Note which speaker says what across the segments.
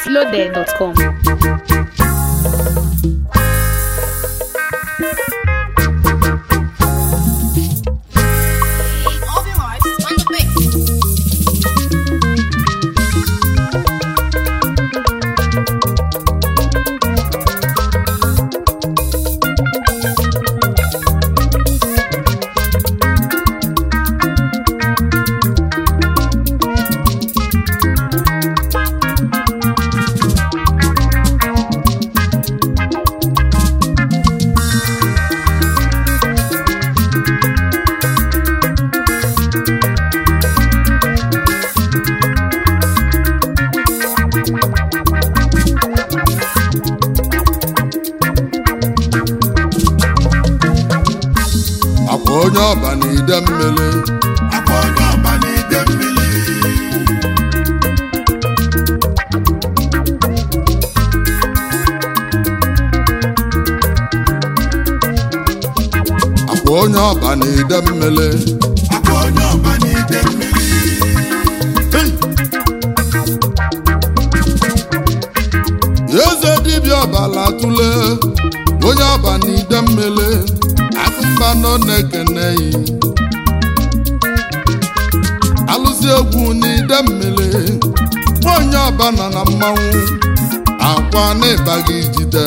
Speaker 1: mintloaded.com.
Speaker 2: All the lights on the base.
Speaker 3: akwa onye ọba na ide mmiri
Speaker 4: akwa onye ọba n'ide mmiri
Speaker 3: akwa onye ọba na ide mmiri
Speaker 4: akwa onye ọba n'ide mmiri
Speaker 3: Hey! eze dibịa ọbala tụle onye ọba na ide mmiri afụmba nọ na-ekene yi alụsị egwu na ide mmiri onye ọba nọ na mmanwụ akwa na ịbaghị jide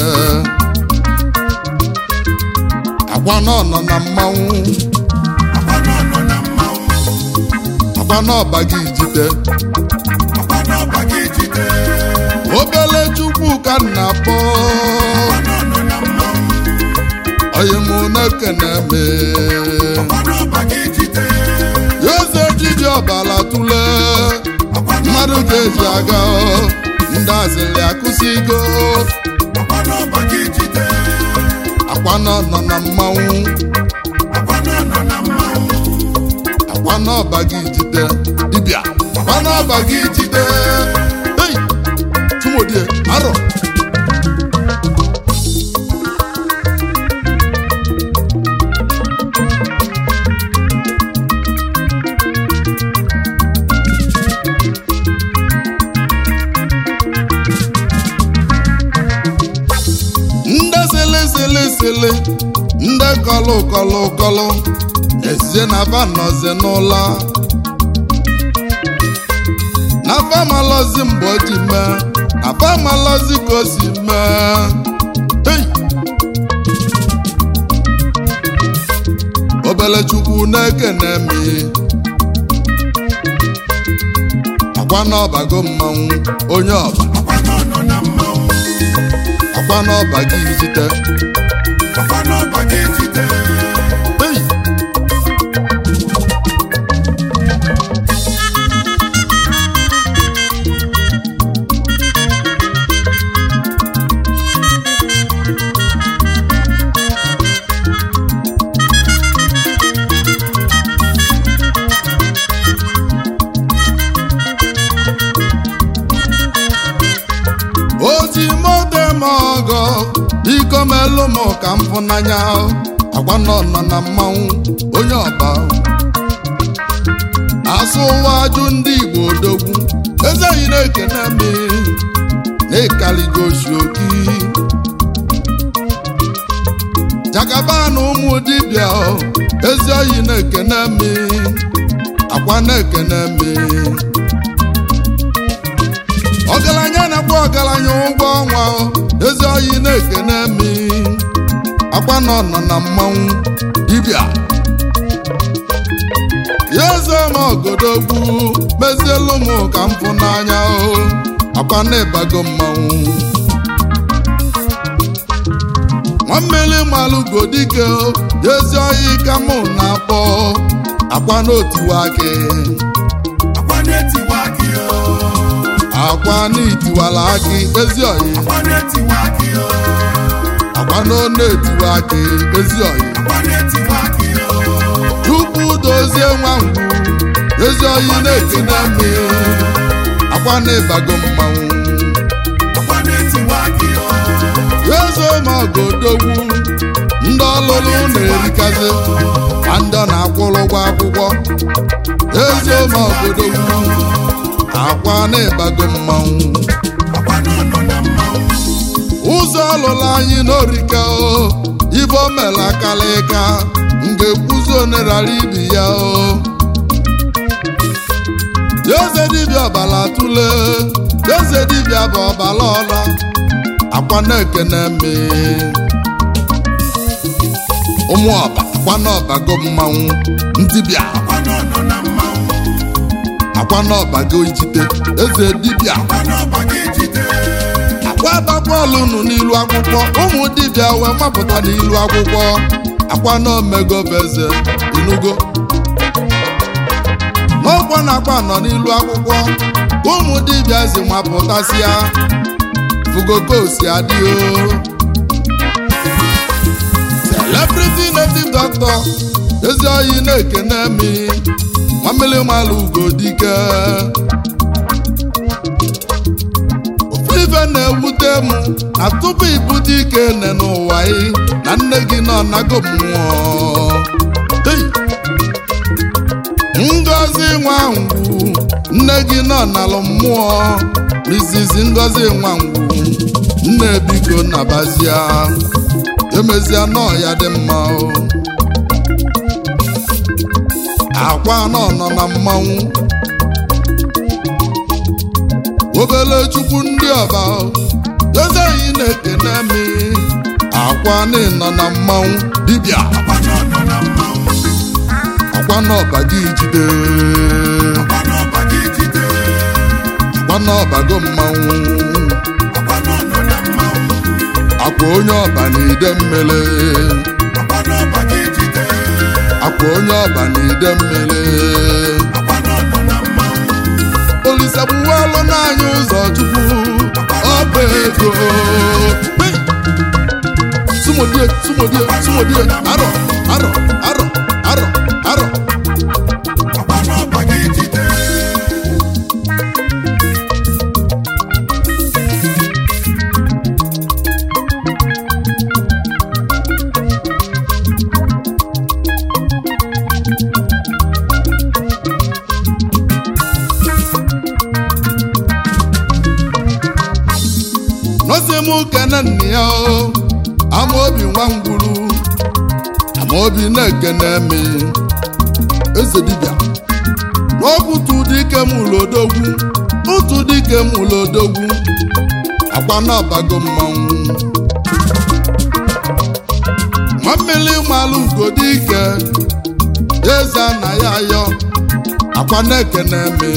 Speaker 3: akwa nọ nọ na mmanwụ
Speaker 4: akwa n'ọnọ na mmanwụ
Speaker 3: akwa na ọbaghị jide
Speaker 4: akwa n'ọba gị jide
Speaker 3: obele chukwu ka m na-akpọ
Speaker 4: akwa n'ọnọ na mmanwụ
Speaker 3: onye mụ na-ekene me
Speaker 4: akwa n'ọba gị jide
Speaker 3: eze dibịa ọbala tụle
Speaker 4: akwa
Speaker 3: mmadụ ga-eji aga ndị azịrị akụsigo
Speaker 4: akwa n'ọba gị jide
Speaker 3: akwa nọ nọ na mmanwụ
Speaker 4: akwa n'ọnọ na mmanwụ
Speaker 3: akwa n'ọba gị jide dibịa akwa n'ọba gị jide Hey! tumodie arọ ndị sịlị sịlị sịlị ndị kọlụ kọlụ kọlụ ezie na ba nọzi n'ụlọ na famalọzi mgbe o ji mee na famalọzi ka o si mee Hey! obele chukwu na-ekene mi akwa n'ọbago mmanwụ onye ọba
Speaker 4: akwa n'ọnọ na mmanwụ
Speaker 3: akwa n'ọba gị jite
Speaker 4: akwa n'ọba gị jide
Speaker 3: Hey! oji mote m ọgọ biko melụ m ka m fụ n'anya agwa nọ nọ na mmanwụ onye ọba asụ ụwa ajụ ndị igbo odogwu ezeghị na-ekene m na-ekaligo oki jagaba na ụmụ dibịa ezi oyi na-ekene m akwa na-ekene m ọgaranya na-akpọ ọgaranya ụgwọ ọnwa ezi oyi na-ekene mi akwa nọ nọ na mmanwụ dibịa ya eze m ọgodogwu mezielu m ka m fụ n'anya o akwa na-ịbago mmanwụ nwammiri malụgo dike o ya ezi oyi ka mụ na-akpọ akwa n'otiwa gị
Speaker 4: akwa na-etiwa gị o
Speaker 3: akwa n'itiwala gị ezi oyi
Speaker 4: akwa na-etiwa gị o
Speaker 3: akwa n'ọnụ etiwa gị ezi oyi
Speaker 4: akwa na-etiwa gị o
Speaker 3: tupu dozie nwa ngwu ezi oyi na-ekene mi akwa na-ịbago mmanwụ
Speaker 4: akwa na-etiwa gị o
Speaker 3: eze ma ọgodogwu ndị ọlụlụ na-erikazi ma ndị ọ na-akwụrụ ụgwọ akwụkwọ eze ma ọgodogwu akwa na ịbago mmanwụ
Speaker 4: akwa na
Speaker 3: ụzọ ọlụla anyị n'orike o ibe o mere akalịka m ga-ekwuzi onerara ibi ya o eze dibịa ọbala tụle eze dibịa bụ ọbala ọla akwa na-ekene mme ụmụ ọba akwa na ọbago mmanwụ ntibịa
Speaker 4: akwa n'ọnọ na mmanwụ
Speaker 3: akwa na ọbago ijite eze dibịa
Speaker 4: akwa n'ọba gị jide
Speaker 3: akwa agbakpọọlụ nụ n'ilu akwụkwọ ụmụ dibịa wee mapụta n'ilu akwụkwọ akwa na omego bụ eze inugo n'ọkwa na akwa nọ n'ilu akwụkwọ ụmụ dibịa zi mapụtasịa fugokosi adịo celebrity native doctor ezi oyi na-ekene mi nwamili malụ ugodike ofu ife na-ewute m na tupu ibute ike nne n'ụwa ị na nne gị nọ nago mmụọ Hey! ngozi nwangwu nne gị nọ n'alụ mmụọ Mrs. ngozi nwangwu nne biko nabazia emezia nọ ya dị mma o akwa nọ nọ na mmanwụ obele chukwu ndị ọba ezeghị na-ekene mi akwa nọ na mmanwụ dibịa
Speaker 4: akwa n'ọnọ na mmanwụ
Speaker 3: akwa n'ọba gị jide
Speaker 4: akwa n'ọba gị jide
Speaker 3: akwa n'ọbago mmanwụ
Speaker 4: akwa n'ọnọ na mmanwụ
Speaker 3: akwa onye ọba na ide mmele
Speaker 4: akwa n'ọba gị jide
Speaker 3: akwa onye ọba na ide mmele
Speaker 4: akwa n'ọnọ na mmanwụ
Speaker 3: olise gbuwalụ n'anya ụzọ chukwu ọba ego Hey! sumodie sumodie sumodie arọ arọ arọ arọ arọ
Speaker 4: akwa n'ọba gị jide
Speaker 3: nọsi m kene nna ya o amaobi nwa ngwuru amaobi na-ekene mi eze dibịa n'ọbụtụ dike m ụlọdogwu otu dike m ụlọdogwu akwa na-abago mmanwụ nwammiri malụ ugodike eze na ya yọ akwa na-ekene mi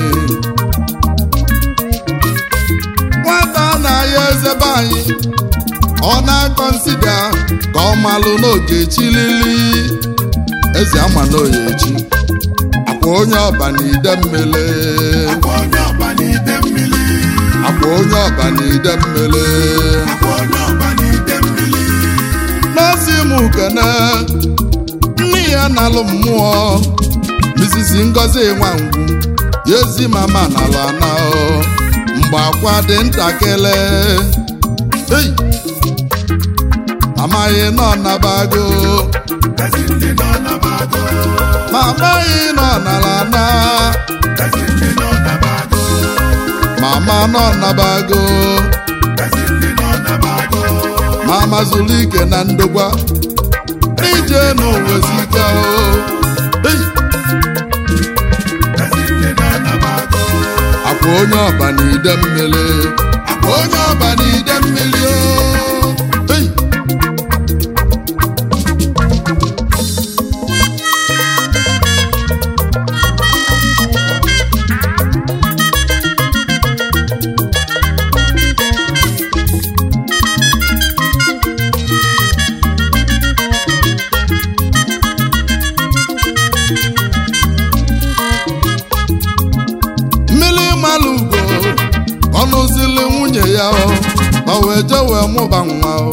Speaker 3: nwata na-aya eze be anyị ọ na-akọnsida ka ọ malụ n'oge chilili eze ama n'oye echi akwa onye ọba na ide mmele
Speaker 4: akwa onye ọba n'ide mmiri
Speaker 3: akwa onye ọba na ide mmele
Speaker 4: akwa onye ọba n'ide mmiri
Speaker 3: n'ozi m kene nne ya nalụ mmụọ Mrs. Ngozi Nwangwu ya ezi mama nalụ ana o, mgbe akwa dị ntakịrị Hey! amaghị nọ nabago
Speaker 4: ezi ndị nọ n'abago
Speaker 3: ma amaghị nọ nala na
Speaker 4: ezi ndị nọ n'abago
Speaker 3: mama nọ nabago
Speaker 4: ezi ndị nọ n'abago
Speaker 3: ma mazụlụ ike na ndokwa ije n'owezika o Hey!
Speaker 4: ezi ndị nọ n'abago
Speaker 3: akwa onye ọba na ide mmiri akwa onye ọba na ide mmiri o Hey! mmiri malụ ugo ọnụzili nwunye ya o ma wee jee wee mụba nwa o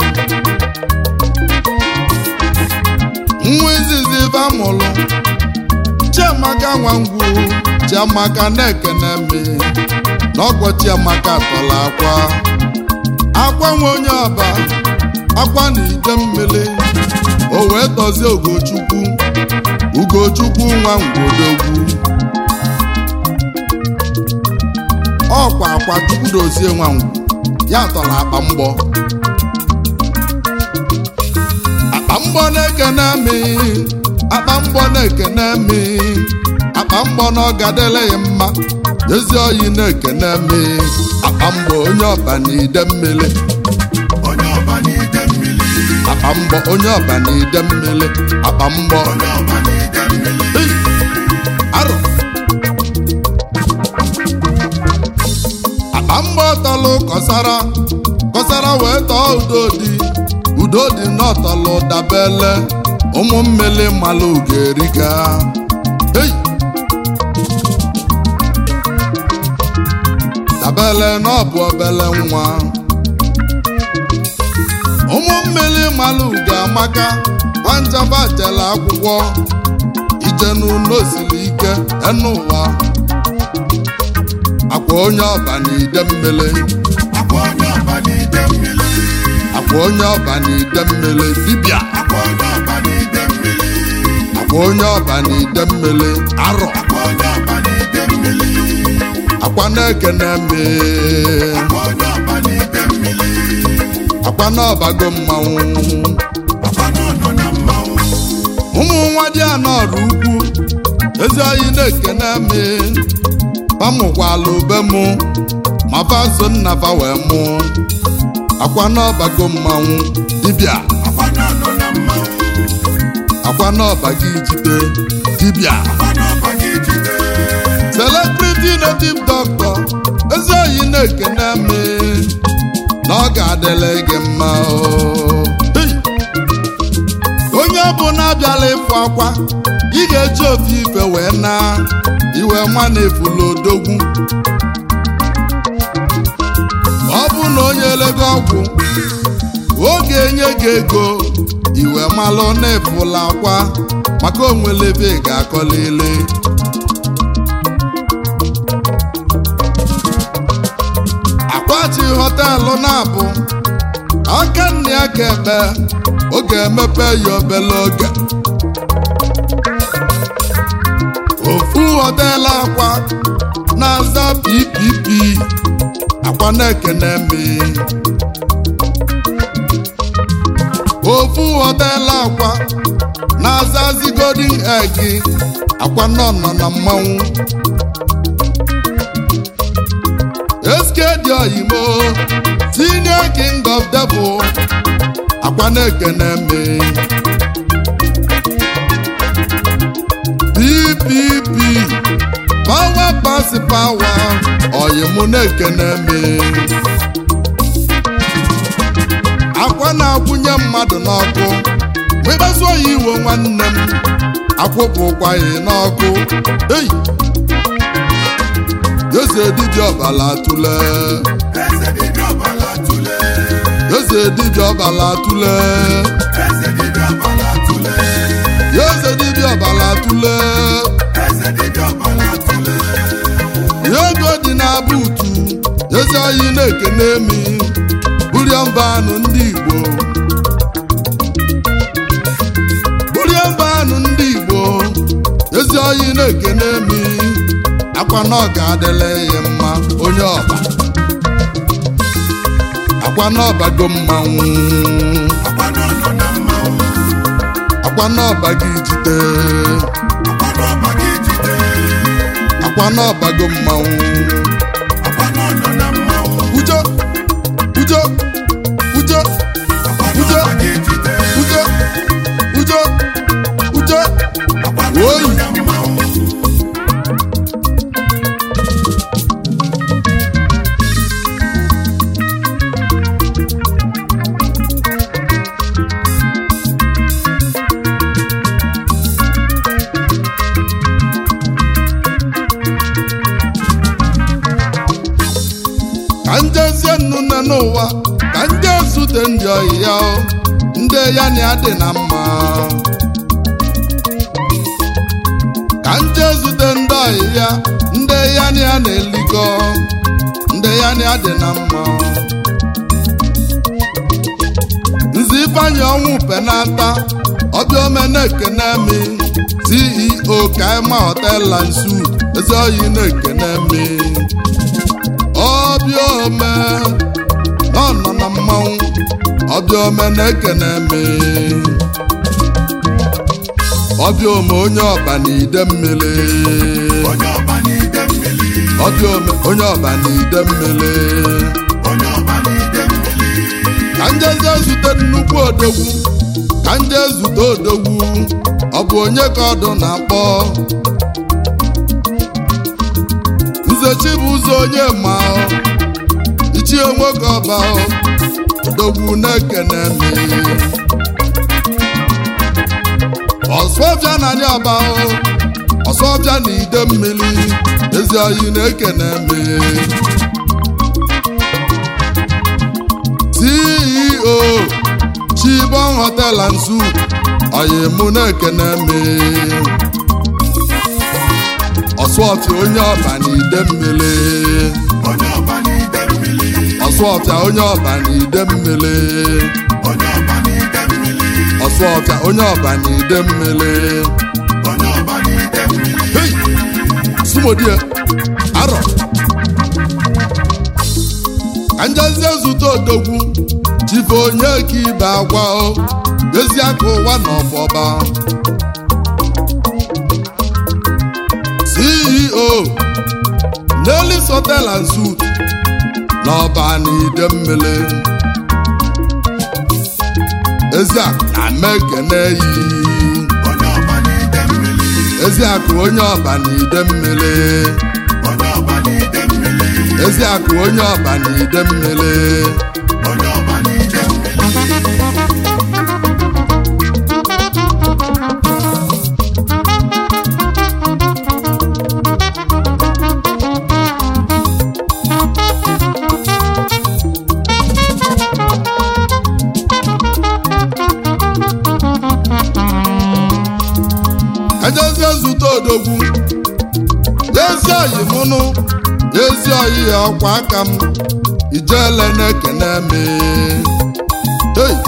Speaker 3: nwa izizi ibe amụlụ chiamaka nwangwu chiamaka na-ekene mme na ọgwọ chiamaka tọrọ akwa akwa nwe onye ọba akwa na ide mmiri o wee tọzie ugochukwu ugochukwu nwa ngwodogwu ọkwa akwa chukwu dozie nwa ngwu ya tọrọ akpa mgbọ mgbọ na-ekene mi akpa mgbọ na-ekene mi akpa mgbọ na ọ gadele ya mma ezi oyi na-ekene mi akpa mgbọ onye ọba na ide mmiri
Speaker 4: onye ọba n'ide mmiri
Speaker 3: akpa mgbọ onye ọba na ide mmiri akpa mgbọ
Speaker 4: onye ọba n'ide mmiri
Speaker 3: Ei! arọ akpa mgbọ tọlụ kọsara kọsara wee tọọ udodi udodi n'ọtọlụ dabele ụmụ mmiri malụ ga-eriga Ei! dabele n'ọbụ obele nwa ụmụ mmiri malụ ga-amaka nwanjaba jele akwụkwọ ijenu n'osiri ike enu ụwa akwa onye ọba na ide mmiri
Speaker 4: akwa onye ọba n'ide mmiri
Speaker 3: akwa onye ọba na ide mmiri dibịa
Speaker 4: akwa onye ọba n'ide mmiri
Speaker 3: akwa onye ọba na ide mmiri arọ
Speaker 4: akwa onye ọba n'ide mmiri
Speaker 3: akwa na-ekene mme
Speaker 4: akwa onye ọba n'ide mmiri
Speaker 3: akwa n'ọbago mmanwụ
Speaker 4: akwa n'ọnọ na mmanwụ
Speaker 3: ụmụ nwa dị anọrụ ukwu ezi oyi na-ekene mme pamụkwala ube mụ ma faso nna fa wee mụ akwa n'ọbago mmanwụ dibịa
Speaker 4: akwa n'ọnọ na mmanwụ
Speaker 3: akwa n'ọba gị jide dibịa
Speaker 4: akwa n'ọba gị jide
Speaker 3: celebrity native doctor ezi oyi na-ekene mme na ọ ga-adịle gị mma o. Hey! onye bụ na-abịala ịfụ akwa ị ga-eji ofe ife wee na iwe nwa na-efula odogwu ọ bụ na onye lego ọgwụ oge enye gị ego iwe malụ na-efula akwa maka onwelebe ị ga-akọlili akwachi họteelụ na-abụ aka nna ya ka ebe ọ ga-emepe ya obele oge ofu họteelụ akwa na-aza ppp akwa na-ekene mi ofu họteelụ akwa na-aza zigodin egi akwa nọ nọ na mmanwụ eskedi oyimo senior king of devil akwa na-ekene mi ppp power pass power oyimu na-ekene mi akwa na-akwụnye mmadụ n'ọkụ mekpasuo ya iwe nwanne m akwụpụkwaghị n'ọkụ ei eze dibịa ọbala tụle
Speaker 4: eze dibịa ọbala tụle
Speaker 3: eze dibịa ọbala tụle
Speaker 4: eze dibịa ọbala tụle
Speaker 3: eze dibịa ọbala tụle
Speaker 4: eze dibịa ọbala tụle
Speaker 3: ego dị na buutu eze oyi na-ekene mi burie mba anụ ndị igbo burie mba anụ ndị igbo ezi oyi na-ekene mi akwa na ọ ga-adịla ya mma onye ọba akwa na ọbago mmanwụ
Speaker 4: akwa n'ọnọ na mmanwụ
Speaker 3: akwa na ọba gị jide
Speaker 4: akwa n'ọba gị jide
Speaker 3: akwa na ọbago mmanwụ
Speaker 4: akwa n'ọnọ na mmanwụ
Speaker 3: ujo ujo ujo
Speaker 4: akwa
Speaker 3: Ujo.
Speaker 4: n'ọba gị jide
Speaker 3: ujo ujo ujo
Speaker 4: akwa n'ọnọ
Speaker 3: Oyi.
Speaker 4: na mmanwụ
Speaker 3: ka njezie nnu nne n'ụwa ka nje zute ndị oyi ya o, ndị ya na ya dị na mma ka nje zute ndị oyi ya ndị ya na ya na-elikọ ndị ya na ya dị na mma nzi ifeanyị ọnwụ penata ọbịa ome na-ekene mi ceo kaima hotel and suit ezi oyi na-ekene mi ọbịa ome nọ nọ na mmanwụ ọbịa ọbịa ome na-ekene me ọbịa ome onye ọba na ide mmiri
Speaker 4: onye ọba n'ide mmiri
Speaker 3: ọbịa ome onye ọba na ide mmiri
Speaker 4: onye ọba n'ide mmiri
Speaker 3: ka njeze zute nnukwu odogwu ka nje zute odogwu ọ bụ onye ka ọdụ na-akpọ nze chibụzọ onye ma ichie nwoke ọba odogwu na-ekene me ọsọbịa na anya ọba ọsọbịa na ide mmiri ezi oyi na-ekene me CEO Chibon Hotel and Suites oyimụ na-ekene me ọsụọfịa onye ọba na ide mmiri
Speaker 4: onye ọba n'ide mmiri
Speaker 3: ọsụọfịa onye ọba na ide mmiri
Speaker 4: onye ọba n'ide mmiri
Speaker 3: ọsụọfịa onye ọba na ide mmiri
Speaker 4: onye ọba n'ide mmiri
Speaker 3: Hey! sumodie arọ ka njezie zute odogwu chife onye ka ibe agwa o ezi aka ụwa na ọfọba ceo Nelis Hotel and Suites n'ọba na ide mmiri ezi akụ na mekene yi
Speaker 4: onye ọba n'ide mmiri
Speaker 3: ezi akụ onye ọba na ide mmiri
Speaker 4: onye ọba n'ide mmiri
Speaker 3: ezi akụ onye ọba na ide mmiri
Speaker 4: onye ọba n'ide mmiri
Speaker 3: ejezie zute odogwu ezi oyi mụnụ ezi oyi ya ọkwa aka m ijele na-ekene me hey!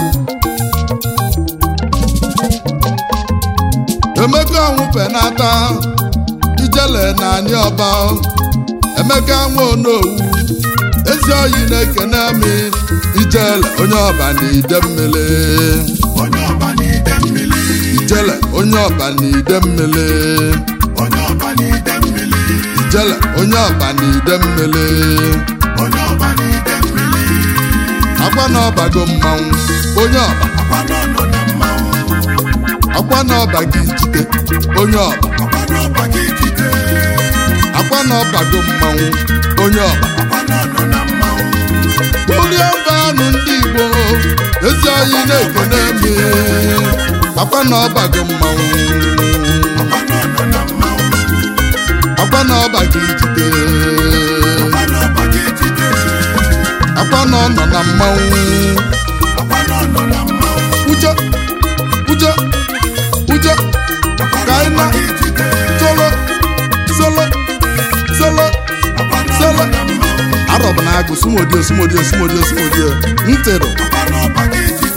Speaker 3: emeka nwụpenata ijele na anyị ọba emeka nwa onowu ezi oyi na-ekene me ijele onye ọba na ide mmiri
Speaker 4: onye ọba n'ide mmiri
Speaker 3: ijele onye ọba na ide mmiri
Speaker 4: onye ọba n'ide mmiri
Speaker 3: ijele onye ọba na ide mmiri
Speaker 4: onye ọba n'ide mmiri
Speaker 3: akwa na ọbago mmanwụ onye ọba
Speaker 4: akwa n'ọnọ na mmanwụ
Speaker 3: akwa na ọba gị jide onye ọba
Speaker 4: akwa n'ọba gị jide
Speaker 3: akwa na ọbago mmanwụ onye ọba
Speaker 4: akwa n'ọnọ na mmanwụ
Speaker 3: Orie mba anụ ndị Igbo ezi oyi na-ekene me akwa na ọbago mmanwụ
Speaker 4: akwa n'ọnọ na mmanwụ
Speaker 3: akwa na ọba gị jide
Speaker 4: akwa n'ọba gị jide
Speaker 3: akwa na ọnọ na mmanwụ
Speaker 4: akwa n'ọnọ na mmanwụ
Speaker 3: uche uche uche
Speaker 4: akwa
Speaker 3: ka anyị
Speaker 4: n'ọba
Speaker 3: na
Speaker 4: gị jide
Speaker 3: solo solo solo
Speaker 4: akwa
Speaker 3: solo
Speaker 4: n'ọnọ na mmanwụ
Speaker 3: arọbụ na agụ sumodio sumodio sumodio sumodio ntịrụ
Speaker 4: akwa n'ọba gị jide